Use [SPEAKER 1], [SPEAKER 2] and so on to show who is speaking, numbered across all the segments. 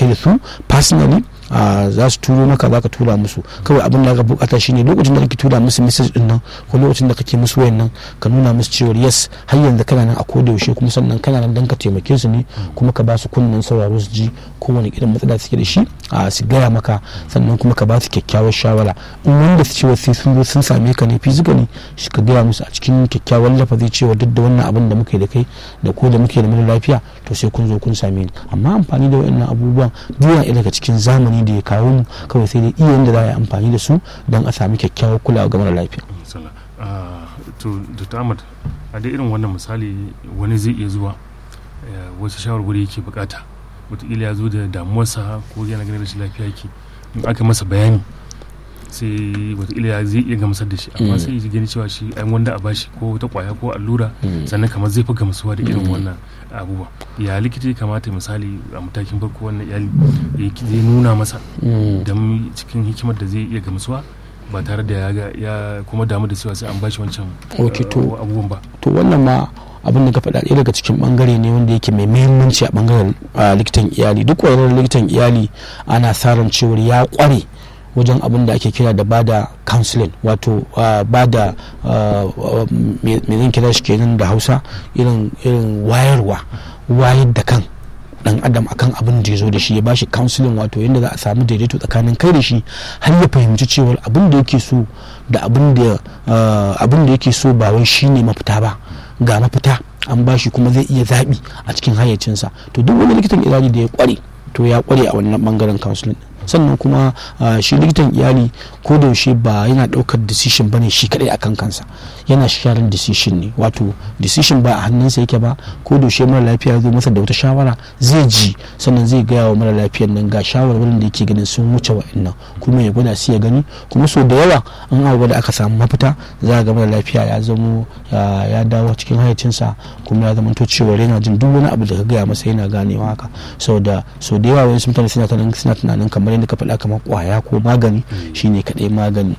[SPEAKER 1] kai da su personally za su turo maka za ka tura musu kawai abin da ka bukata shine lokacin da kake tura musu message din nan ko lokacin da kake musu wayan nan ka nuna musu cewa yes har yanzu kana nan a koda yaushe kuma sannan kana nan dan ka taimake su ne kuma ka ba su kunnen sauraro su ji kowane irin matsala suke da shi a su gaya maka sannan kuma ka ba su kyakkyawar shawara in wanda su cewa sai sun zo sun same ka ne physically shi ka gaya musu a cikin kyakkyawar lafazi cewa duk da wannan abin da muke da kai da ko da muke da mara lafiya to sai kun zo kun same ni amma amfani da wayannan abubuwan duk yana daga cikin zamani da ya kawo mu kawai sai dai iya yadda za a yi amfani da su don a sami kyakkyawar kulawa ga mara lafiya.
[SPEAKER 2] to dr ahmad a da irin wannan misali wani zai iya zuwa wasu shawarwari yake bukata wataƙila ya zo da damuwarsa ko yana ganin rashin lafiya yake in aka masa bayani sai wataƙila ya zai iya gamsar da shi amma sai ya gani cewa shi an wanda a bashi ko wata kwaya ko allura sannan kamar zai fi gamsuwa da irin wannan abubuwa ya likita ya kamata misali a matakin farko wannan iyali zai nuna masa don cikin hikimar da zai iya gamsuwa ba tare da ya kuma damu da cewa sai an bashi wancan abubuwan ba
[SPEAKER 1] to wannan ma abin da ka faɗa ɗaya daga cikin bangare ne wanda yake mai muhimmanci a bangaren likitan iyali duk wani likitan iyali ana sa ran cewar ya kware wajen abin da ake kira da bada counseling wato bada me zan kira shi kenan da hausa irin wayarwa wayar da kan dan adam akan abin da ya zo da shi ya bashi counseling wato yadda za a samu daidaito tsakanin kai da shi har ya fahimci cewa abin da yake so da abin da yake so ba wai shine mafita ba ga mafita an bashi kuma zai iya zaɓi a cikin hayyacinsa to duk wani likitan iyali da ya kware to ya kware a wannan bangaren counseling sannan kuma shi likitan iyali ko da yaushe ba yana daukar decision bane shi kadai akan kansa yana sharing decision ne wato decision ba a hannunsa yake ba ko da yaushe mara lafiya zo masa da wata shawara zai ji sannan zai gaya wa mara lafiyar nan ga shawarwarin da yake ganin sun wuce wa'annan kuma ya gwada su ya gani kuma so da yawa an aka da aka samu mafita za ga mara lafiya ya zamo ya dawo cikin hayyacinsa kuma ya zama to cewa yana jin duk wani abu da ka gaya masa yana ganewa haka so da so da yawa wasu mutane suna tunanin kamar yadda ka faɗa kamar kwaya ko magani shine kaɗai magani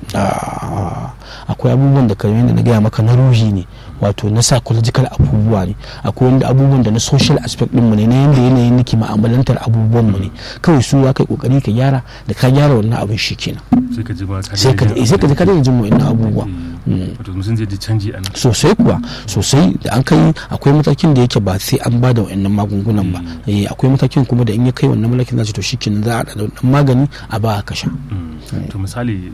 [SPEAKER 1] akwai abubuwan da kamar yadda na gaya maka na ruhi ne wato na psychological abubuwa ne akwai wanda abubuwan da na social aspect ɗinmu ne na yadda yanayin nake ma'amalantar abubuwan mu ne kawai su za ka yi kokari ka gyara da ka gyara wannan abin shi kenan
[SPEAKER 2] sai ka ji ba
[SPEAKER 1] sai ka sai ka ji ka daina jin wa'annan abubuwa
[SPEAKER 2] wato mutum zai ji canji a nan
[SPEAKER 1] sosai kuwa sosai da an kai akwai matakin da yake ba sai an ba da wa'annan magungunan ba akwai matakin kuma da in ya kai wannan matakin za to shikenan za a da wannan magani a ba ka sha
[SPEAKER 2] to misali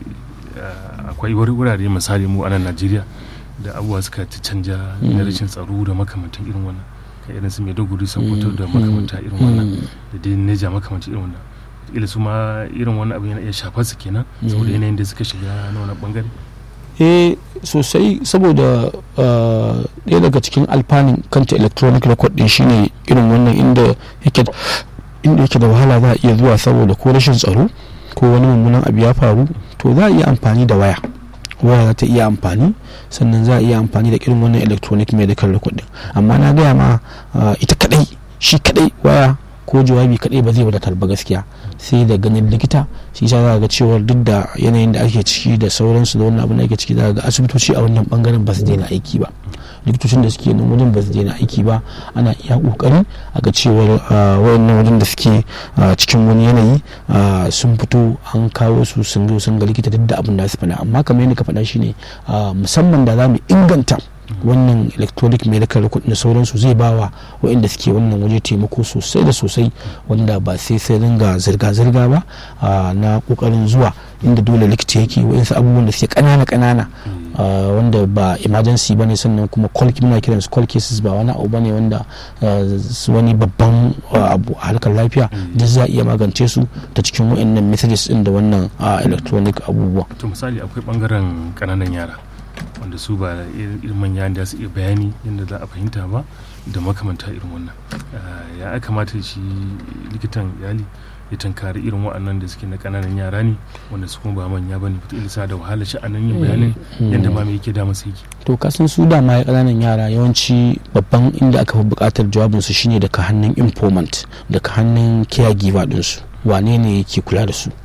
[SPEAKER 2] akwai wurare misali mu a nan Najeriya da abubuwa suka ci canja na rashin tsaro da makamantan irin wannan ka irin su Maiduguri Sokoto da makamanta irin wannan da dai Neja makamantan irin wannan ila su ma irin wannan abin yana iya shafar su kenan saboda yanayin da suka shiga na wani bangare
[SPEAKER 1] eh sosai saboda ɗaya daga cikin alfanin kanta electronic record din shine irin wannan inda yake inda yake da wahala za a iya zuwa saboda ko rashin tsaro ko wani mummunan abu ya faru to za a iya amfani da waya waya za ta iya amfani sannan za a iya amfani da irin wannan electronic medical record din amma na gaya ma ita kadai shi kadai waya ko jawabi kadai ba zai wadatar ba gaskiya sai da ganin likita shi sa za ga cewa duk da yanayin da ake ciki da sauransu da wannan abin da ake ciki za ga asibitoci a wannan bangaren ba su daina aiki ba likitocin da suke nan wajen ba su daina aiki ba ana iya kokari a ga cewar wayannan wajen da suke cikin wani yanayi sun fito an kawo su sun zo sun ga likita duk da abin da su faɗa amma kamar yadda ka faɗa shine musamman da za mu inganta wannan electronic medical record na sauransu zai bawa waɗanda suke wannan waje taimako sosai da sosai wanda ba sai sai ringa zirga-zirga ba na kokarin zuwa inda dole likita yake waɗansu abubuwan da suke ƙanana-ƙanana wanda ba emergency ba ne sannan kuma call muna kiran su call cases ba wani abu bane wanda wani babban abu a harkar lafiya duk za a iya magance su ta cikin waɗannan messages din da wannan electronic abubuwa
[SPEAKER 2] to misali akwai bangaren ƙananan yara wanda su ba irin manya da su iya bayani yadda za a fahimta ba da makamanta irin wannan ya kamata shi likitan iyali ya tankari irin waɗannan da suke na ƙananan yara ne wanda su kuma ba manya ba ne fita ilisa da wahala shi a nan yin bayanin yadda ma mai yake da masu yake
[SPEAKER 1] to kasan su da ma ƙananan yara yawanci babban inda aka fi buƙatar jawabinsu shine daga hannun informant daga hannun caregiver ɗinsu wane ne yake kula da su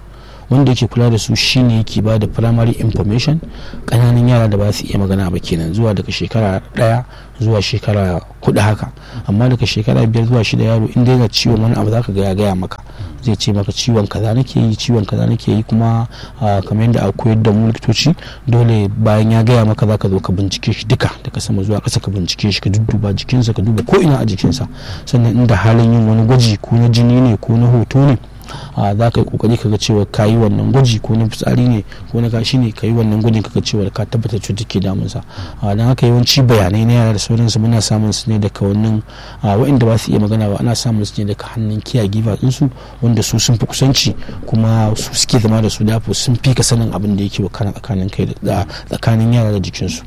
[SPEAKER 1] wanda yake kula da su shine yake ba da primary information ƙananan yara da ba su iya magana ba kenan zuwa daga shekara ɗaya zuwa shekara kuɗi haka amma daga shekara biyar zuwa shida yaro in dai ciwon wani abu zaka ga ya gaya maka zai ce maka ciwon kaza nake yi ciwon kaza nake yi kuma kamar yadda a koyar da mu likitoci dole bayan ya gaya maka zaka zo ka bincike shi duka daga sama zuwa ƙasa ka bincike shi ka dudduba jikinsa ka duba ko ina a jikinsa sannan inda halin yin wani gwaji ko na jini ne ko na hoto ne za ka yi kokari ka ga cewa ka yi wannan gwaji ko na fitsari ne ko na kashi ne ka yi wannan gwajin ka ga cewa ka tabbatar cutar ke damunsa don haka yawanci bayanai na yara da sauransu muna samun su ne daga wannan waɗanda ba su iya magana ba ana samun su ne daga hannun kiya giva ɗinsu wanda su sun fi kusanci kuma su suke zama da su dafo sun fi ka sanin abin da yake wakana tsakanin kai da tsakanin yara da jikinsu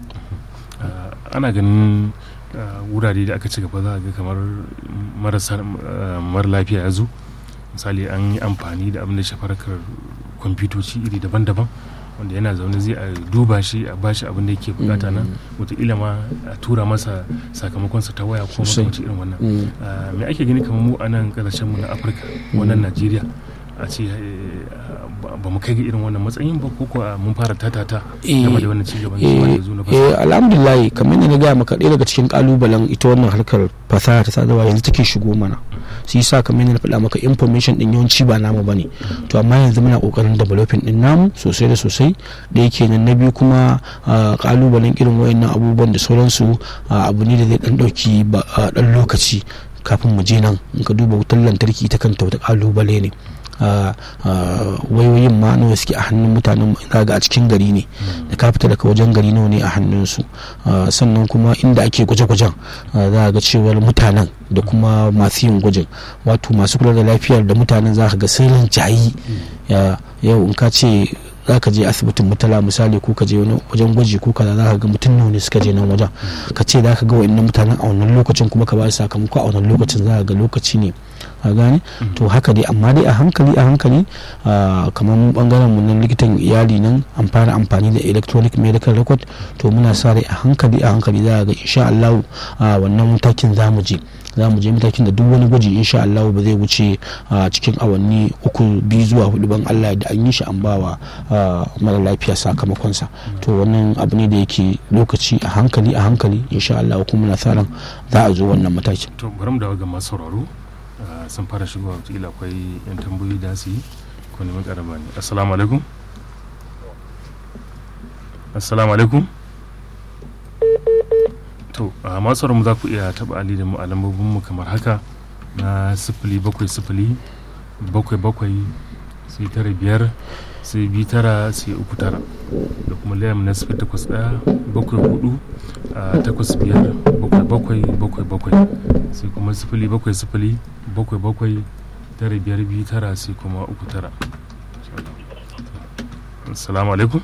[SPEAKER 2] ana ganin wurare da aka ci gaba za a ga kamar marasa mara lafiya ya zo misali an yi amfani da abin da shafarkar kwamfutoci iri daban-daban wanda yana zaune zai a duba shi a bashi abin da yake bukata nan wataƙila ma a tura masa sakamakonsa ta waya ko makamancin irin wannan me ake gani kamar mu a nan mu na afirka wannan najeriya a ce ba mu kai ga irin wannan matsayin ba ko kuwa mun fara tatata game da wannan cigaban da zo na
[SPEAKER 1] eh alhamdulillah kamar yadda na gaya maka ɗaya daga cikin kalubalen ita wannan harkar fasaha ta sadarwa yanzu take shigo mana su yi sa kamar yadda na faɗa maka information din yawanci ba namu bane to amma yanzu muna kokarin developing din namu sosai da sosai da yake nan na biyu kuma kalubalen irin wayannan abubuwan da sauransu abu ne da zai dan dauki dan lokaci kafin mu je nan in ka duba wutar lantarki ta kanta wata kalubale ne wayoyin ma nawa suke a hannun mutanen ga a cikin gari ne da ka fita daga wajen gari nawa ne a hannunsu sannan kuma inda ake gwaje-gwajen za ga cewar mutanen da kuma masu yin gwajin wato masu kula da lafiyar da mutanen za ka ga sirrin jayi yau in ka ce za ka je asibitin mutala misali ko ka je wajen gwaji ko kaza za ka ga mutum nawa ne suka je nan wajen ka ce za ka ga wa'annan mutanen a wannan lokacin kuma ka ba su sakamako a wannan lokacin za ka ga lokaci ne a gane to haka dai amma dai a hankali a hankali kamar mu bangaren mu na likitan iyali nan an fara amfani da electronic medical record to muna sa rai a hankali a hankali za ga insha Allah wannan matakin za mu je za mu je matakin da duk wani gwaji insha Allah ba zai wuce cikin awanni uku biyu zuwa hudu ban Allah da an yi shi an bawa mara lafiya sakamakonsa to wannan abu ne da yake lokaci a hankali a hankali insha Allah kuma muna sa ran za a zo wannan matakin
[SPEAKER 2] to bari mu dawo ga masu sauraro sun fara shigowa wataƙila akwai yan tambayoyi da su yi ko neman ƙarama ne assalamu alaikum assalamu alaikum to a masu mu za ku iya taɓa ali da mu a lambobinmu kamar haka na sifili bakwai sifili bakwai bakwai sai tara biyar sai biyu tara sai uku tara da kuma layam na sifili takwas ɗaya bakwai hudu takwas biyar bakwai bakwai bakwai bakwai sai kuma sifili bakwai sifili bakwai bakwai tara biyar biyu tara sai kuma uku tara assalamu alaikum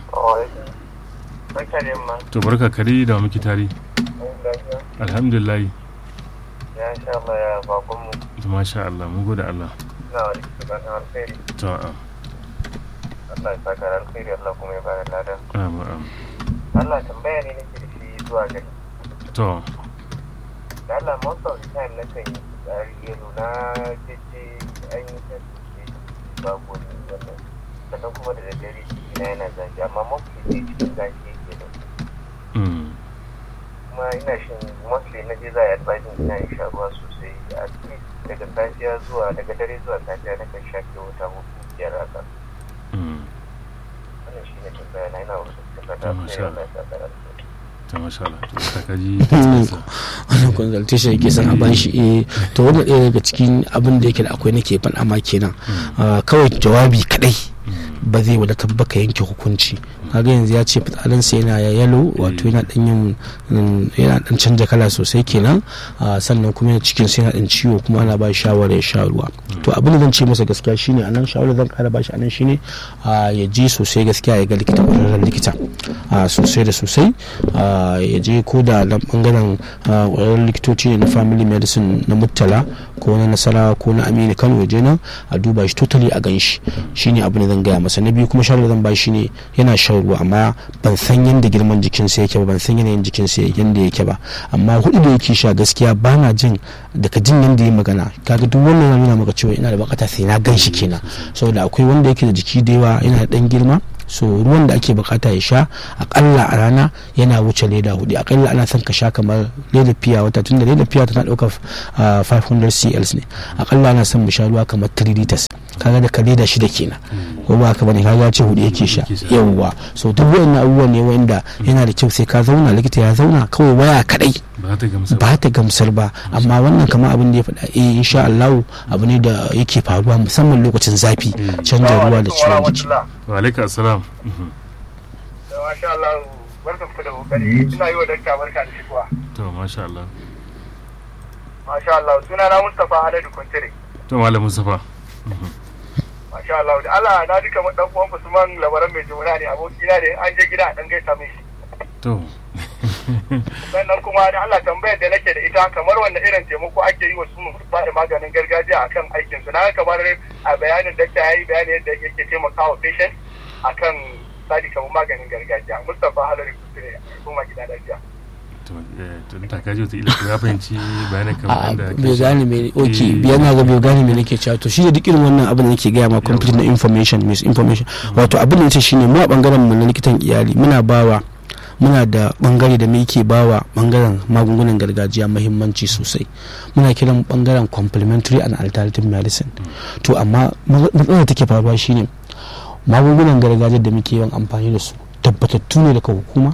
[SPEAKER 2] to barka kare da muke tare alhamdulillah
[SPEAKER 3] ya sha Allah ya bakon mu
[SPEAKER 2] to masha Allah mun gode Allah
[SPEAKER 3] ina wani fatan alkhairi
[SPEAKER 2] to a
[SPEAKER 3] Allah ya saka alkhairi Allah kuma ya bada ladan
[SPEAKER 2] amin amin
[SPEAKER 3] Allah tambaya ne nake da shi zuwa gari
[SPEAKER 2] to
[SPEAKER 3] da Allah most of the time na kan yi tsari yalo na jeje an yi ta suke babu wani wannan sannan kuma da daddare na yana zafi amma mostly sai cikin zafi yake da kuma ina shin mostly na je za a yi advising ina yin sha ruwa sosai a cikin daga safiya zuwa daga dare zuwa safiya na kan sha ke wata hudu biyar haka wannan shi ne tambaya na ina wasu tabbata sai Allah ya saka alkhairi
[SPEAKER 2] ta masha Allah to ta kaji
[SPEAKER 1] wannan consultation yake son a bashi eh to wannan ɗaya daga cikin abin da yake da akwai nake faɗa ma kenan kawai jawabi kadai ba zai wadatar ba ka yanke hukunci kaga yanzu ya ce fitsarinsa yana ya yalo wato yana dan yin yana dan canja kala sosai kenan sannan kuma yana cikin sai yana dan ciwo kuma ana ba shawara ya sha ruwa to abin da zan ce masa gaskiya shine anan shawara zan kara ba shi anan shine ya je sosai gaskiya ya ga likita kwararren likita sosai da sosai ya je ko da nan bangaren kwararren likitoci ne na family medicine na muttala ko na nasara ko na aminu kano ya je nan a duba shi totally a gan shi shine abin da zan gaya masa na biyu kuma shawarar zan ba shi ne yana shawarma ƙara ruwa amma ban san yadda girman jikinsa yake ba ban san yanayin jikinsa yadda yake ba amma hudu da yake sha gaskiya ba na jin daga jin yadda ya magana kaga duk wannan ya nuna maka cewa ina da bukata sai na gan shi kenan saboda akwai wanda yake da jiki da yawa yana da dan girma so ruwan da ake bukata ya sha akalla a rana yana wuce leda hudu akalla ana son ka sha kamar leda fiya wata tunda leda fiya tana daukar 500 cl ne akalla ana son mu sha ruwa kamar 3 liters kaga da ka leda shida kenan ko ba ka bane kaga ce hudu yake sha yawwa so duk wayannan abubuwan ne wanda yana da kyau sai ka zauna likita ya zauna kawai waya kadai ba ta gamsar ba amma wannan kamar abin da ya faɗa eh insha Allah abu ne da yake faruwa musamman lokacin zafi canza ruwa da ciwon jiki
[SPEAKER 2] wa alaikum assalam
[SPEAKER 3] masha Allah barkan ku da kokari ina yi wa dakta barka da shigowa
[SPEAKER 2] to masha Allah
[SPEAKER 3] masha Allah suna na Mustafa Haladu Kuntire
[SPEAKER 2] to malam Mustafa
[SPEAKER 3] masha Allah da Allah na duka mun dan uwan Usman labaran mai jumla ne abokina ne an je gida a dan gaisa mai shi
[SPEAKER 2] to
[SPEAKER 3] sannan kuma da Allah tambayar da nake da ita kamar wanda irin taimako ake yi wa su ba da maganin gargajiya akan aikin su na kamar a bayanin da ta yi bayani yadda yake taimakawa patient akan sadi kamar maganin gargajiya Mustapha Halari Kusure kuma gida lafiya
[SPEAKER 2] to ta kaji wata ila ya fahimci bayanin kamar da
[SPEAKER 1] bai gane me ok biyan na ga bai gane me nake cewa to shi da duk irin wannan abin da nake gaya ma complete na information misinformation wato abin da yace shine mu a bangaren mu na likitan iyali muna bawa muna da bangare da muke bawa bangaren magungunan gargajiya mahimmanci sosai muna kiran bangaren complementary and alternative medicine to amma matsalar take faruwa shine magungunan gargajiya da muke yawan amfani da su tabbatattu ne daga hukuma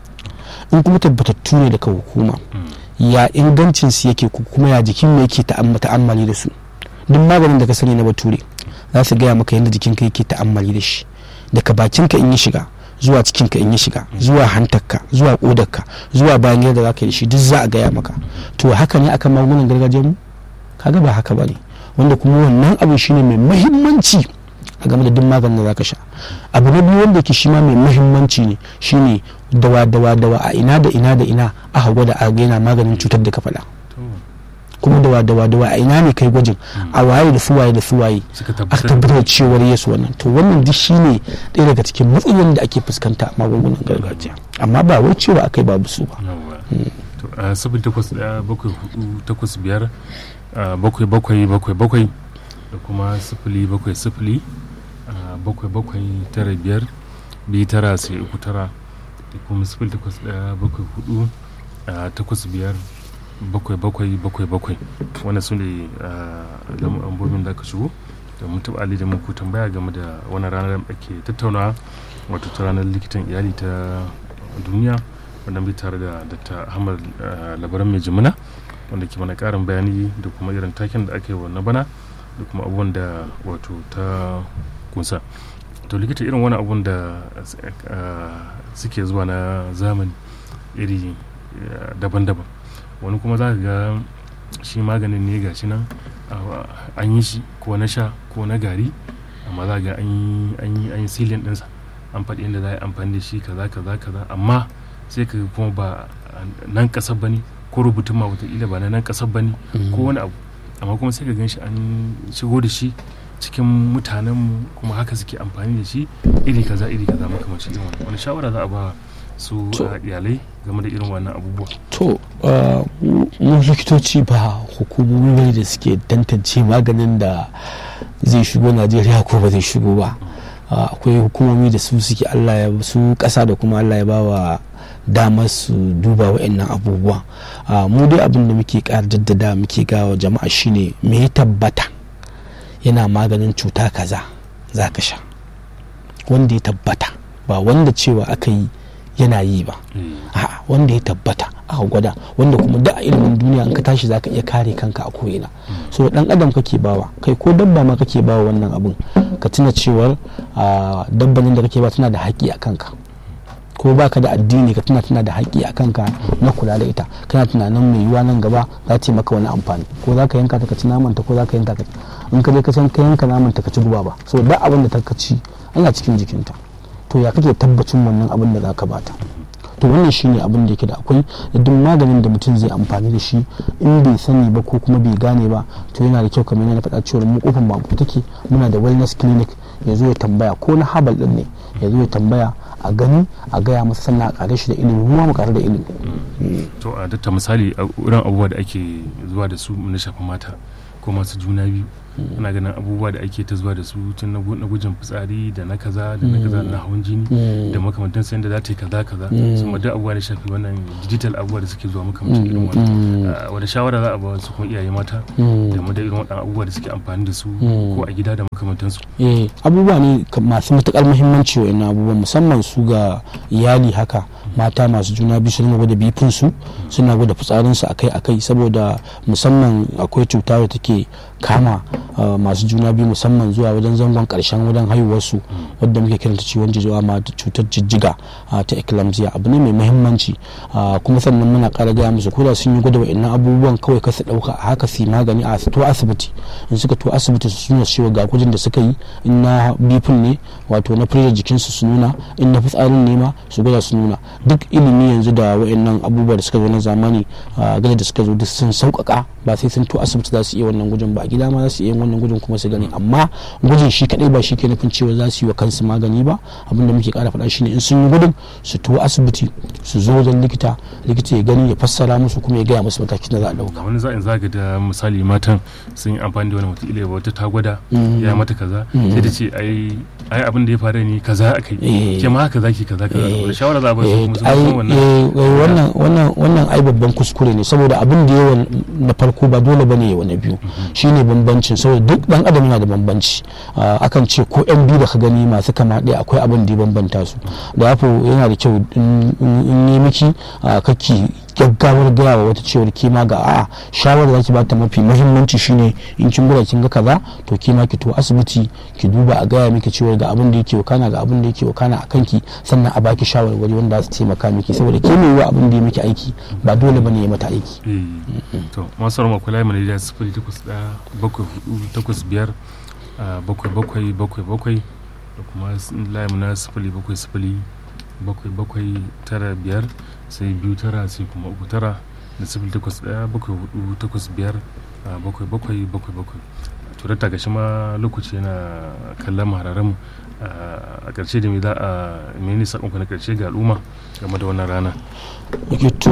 [SPEAKER 1] in kuma tabbatattu ne daga hukuma ya ingancin su yake kuma ya jikin mu yake ta'ammali da su duk maganin da ka sani na bature za su gaya maka yadda jikinka yake ta'ammali da shi daga bakinka in yi shiga zuwa cikinka in yi shiga zuwa hantarka zuwa kodarka zuwa bayan yadda za ka yi shi duk za a gaya maka to haka ne akan magungunan gargajiyar mu kaga ba haka bane wanda kuma wannan abu shine mai muhimmanci a game da duk maganin da zaka sha abu na biyu wanda ke shi ma mai muhimmanci ne shine dawa dawa dawa a ina da ina da ina aka gwada a yana maganin cutar da ka faɗa kuma dawa dawa dawa a ina ne kai gwajin a waye da suwaye da suwaye aka tabbatar cewar yesu wannan to wannan duk shine ɗaya daga cikin matsalolin da ake fuskanta a magungunan gargajiya amma ba wai cewa akai babu su ba
[SPEAKER 2] to a sabin takwas ɗaya bakwai hudu takwas biyar bakwai bakwai bakwai bakwai da kuma sifili bakwai sifili bakwai bakwai tara biyar biyu tara sai uku tara da kuma sifili takwas ɗaya bakwai hudu takwas biyar bakwai bakwai bakwai bakwai wani su ne lambobin da aka shigo da mun taɓa ali da muku tambaya game da wani ranar da ake tattaunawa wato ta ranar likitan iyali ta duniya wanda bai tare da dr ahmad labaran mai jimina wanda ke mana karin bayani da kuma irin taken da aka yi wa na bana da kuma abubuwan da wato ta kunsa to likita irin wani abun da suke zuwa na zamani iri daban-daban wani kuma za ka ga shi maganin ne ga shi nan an yi shi ko na sha ko na gari amma za ga an yi silin ɗinsa an faɗi inda za a yi amfani da shi kaza kaza kaza amma sai ka kuma ba nan ƙasar ba ne ko rubutun ma wataƙila ba na nan ƙasar ba ne ko wani abu amma kuma sai ka gan shi an shigo da shi cikin mutanenmu kuma haka suke amfani da shi iri kaza iri kaza makamancin irin wani shawara za a ba su iyalai game da irin wannan abubuwa
[SPEAKER 1] to mu likitoci ba hukumomi bane da suke tantance maganin da zai shigo najeriya ko ba zai shigo ba akwai hukumomi da su suke allah ya su kasa da kuma allah ya ba wa damar su duba wa'annan abubuwa mu dai abin da muke ƙara jaddada muke gawa jama'a shine me ya tabbata yana maganin cuta kaza za ka sha wanda ya tabbata ba wanda cewa aka yi yana yi ba a wanda ya tabbata aka gwada wanda kuma da a ilimin duniya in ka tashi za ka iya kare kanka a ko'ina so dan adam kake bawa kai ko dabba ma kake bawa wannan abun ka tuna cewar dabbanin da kake ba tana da haƙƙi a kanka ko baka da addini ka tuna tana da haƙƙi a kanka na kula da ita kana tunanin mai yiwuwa nan gaba za ta yi maka wani amfani ko za ka yanka ta ka ci naman ta ko za ka yanka ka in ka je ka san ka yanka naman ta ka ci guba ba so da abin da ta ka ci ana cikin jikinta to ya kake tabbacin wannan abin da za ka bata to wannan shine abin da yake da akwai da duk maganin da mutum zai amfani da shi in bai sani ba ko kuma bai gane ba to yana da kyau kamar yana faɗa cewa mu kofar mu take muna da wellness clinic ya zo ya tambaya ko na habal din ne ya zo ya tambaya a gani a gaya masa sannan a kare shi da ilimi mu mu kare da ilimi
[SPEAKER 2] to a datta misali a wurin abubuwa da ake zuwa da su na shafa mata ko masu juna biyu ana ganin abubuwa da ake ta zuwa da su tun na gujin fitsari da na kaza da na kaza na hawan jini da makamantan sayan da za ta yi kaza kaza su ma duk abubuwa da shafi wannan digital abubuwa da suke zuwa makamantan irin wannan wani shawara za a ba su kuma iyaye mata da mu da irin waɗannan abubuwa da suke amfani da su ko a gida da makamantan su
[SPEAKER 1] abubuwa ne masu matukar muhimmanci wa abubuwan musamman su ga iyali haka mata masu juna biyu su dinga gwada bifin su suna gwada fitsarin su akai akai saboda musamman akwai cuta da take kama masu juna biyu musamman zuwa wajen zangon karshen wajen haihuwar su wadda muke kiranta ciwon jijiwa ma cutar jijjiga ta eclampsia abu ne mai muhimmanci kuma sannan muna kara gaya musu koda sun yi gwada wa'annan abubuwan kawai kasa dauka a haka su magani a to asibiti in suka to asibiti su nuna cewa ga kujin da suka yi in na bifin ne wato na firjar jikinsu su nuna in na fitsarin ne ma su gwada su nuna duk ilimi yanzu da wa'annan abubuwa da suka zo na zamani gada da suka zo duk sun sauƙaƙa ba sai sun to asibiti za su iya wannan gujin ba a gida ma za su iya wannan gujin kuma su gani amma gujin shi kadai ba shi ke nufin cewa za su yi wa kansu magani ba abin da muke kara faɗa shine in sun yi gudun su to asibiti su zo wajen likita likita ya gani ya fassara musu kuma ya gaya musu matakin da za a ɗauka
[SPEAKER 2] wani za'in zaga da misali matan sun yi amfani da wani mutum ile wata ta gwada ya mata kaza sai ta ce ai ai abin da ya faru ne kaza aka yi ke ma haka zaki kaza kaza wani shawara za a ba su kuma sun
[SPEAKER 1] wannan wannan wannan ai babban kuskure ne saboda abin da yawa na farko ba dole bane yawa na biyu shine bambancin saboda duk dan adam yana da bambanci akan ce ko yan biyu da ka gani masu kama ɗaya akwai abin da ya bambanta su da haka yana da kyau in yi miki kake gaggawar gaya wa wata cewar kima ga a'a shawarar da ki bata mafi muhimmanci shine in kin gura kin ga kaza to kima ki to asibiti ki duba a gaya miki cewar ga abin da yake wakana ga abin da yake wakana a kanki sannan a baki shawarwari wanda za su taimaka miki saboda ke mai abin da ya miki aiki ba dole bane ya mata aiki
[SPEAKER 2] to masu rama kula mai da sifili takwas ɗaya bakwai hudu takwas biyar bakwai bakwai bakwai bakwai da kuma layi na sifili bakwai sifili bakwai bakwai tara biyar sai biyu tara sai kuma uku tara da sifili takwas ɗaya bakwai hudu takwas biyar bakwai bakwai bakwai bakwai to da gashi ma lokaci yana kallon mahararren mu a ƙarshe da me za a mene sakonku na ƙarshe ga al'umma game da wannan rana
[SPEAKER 1] to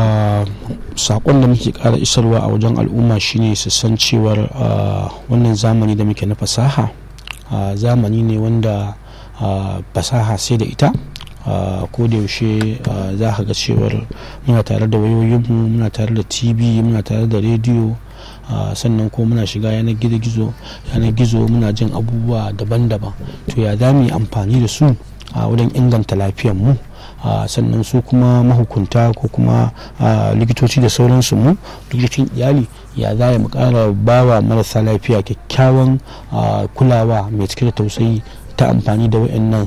[SPEAKER 1] sakon da muke ƙara isarwa a wajen al'umma shine su san cewar wannan zamani da muke na fasaha zamani ne wanda fasaha sai da ita ko da yaushe za ka ga cewar muna tare da wayoyinmu muna tare da tv muna tare da rediyo sannan ko muna shiga yanar gizo yanar gizo muna jin abubuwa daban-daban to ya za mu yi amfani da su a wajen inganta mu sannan su kuma mahukunta ko kuma likitoci da sauransu mu likitocin iyali ya za mu kara bawa marasa lafiya kyakkyawan kulawa mai cike da tausayi ta amfani da wayannan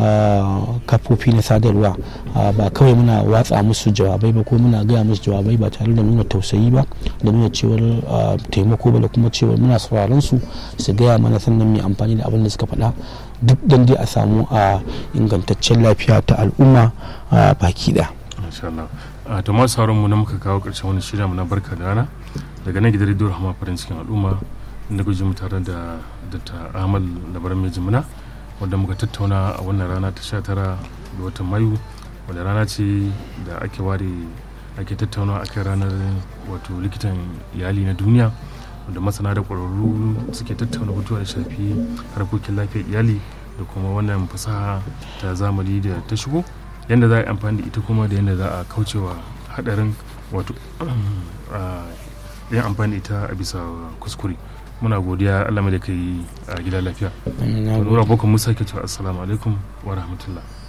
[SPEAKER 1] kafofi na sadarwa ba kawai muna watsa musu jawabai ba ko muna gaya musu jawabai ba tare da nuna tausayi ba da nuna cewar taimako ba da kuma cewar muna sauraron su su gaya mana sannan mai amfani da abin da suka faɗa duk dan dai a samu a ingantaccen lafiya ta al'umma baki da.
[SPEAKER 2] a to masu sauran mu na muka kawo ƙarshen wani shirya mu na barka da rana daga nan gidan rediyo rahama farin cikin al'umma inda guji mu tare da dr ahmad labaran mai jimina wanda muka tattauna a wannan rana ta 19 da watan mayu wadda rana ce da ake ware ake tattauna a kan ranar wato likitan iyali na duniya wanda masana da ƙwararru suke tattauna batuwa da shafi harkokin lafiyar iyali da kuma wannan fasaha ta zamani da ta shigo yadda za a yi amfani da ita kuma da yadda za a kaucewa hadarin wato yin amfani da ita a bisa kuskure muna godiya allah da kai a gida lafiya nura boko musa ke cewa assalamu alaikum wa rahmatullah